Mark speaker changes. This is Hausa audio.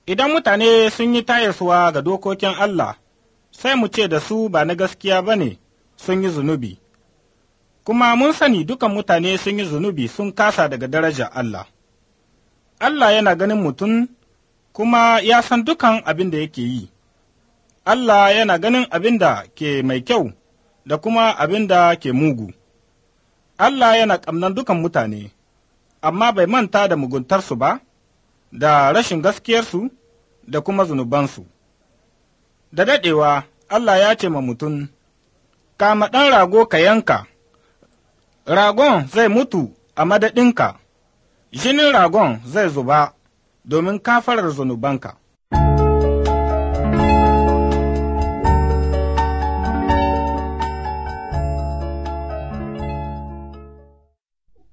Speaker 1: Idan mutane sun yi tayaswa ga dokokin Allah, sai mu ce da su ba na gaskiya ba ne sun yi zunubi, kuma mun sani dukan mutane sun yi zunubi sun kasa daga daraja Allah. Allah yana ganin mutum kuma ya san dukan abin da yake yi. Allah yana ganin abin da ke mai kyau da kuma abin da ke mugu. Allah yana ƙamnan dukan mutane, amma bai manta da muguntarsu ba, da rashin gaskiyarsu da kuma zunubansu. Da daɗewa, Allah ya ce ma mutum, Kama ɗan rago ka yanka, ragon zai mutu a madadinka, jinin ragon zai zuba domin kafarar zunubanka.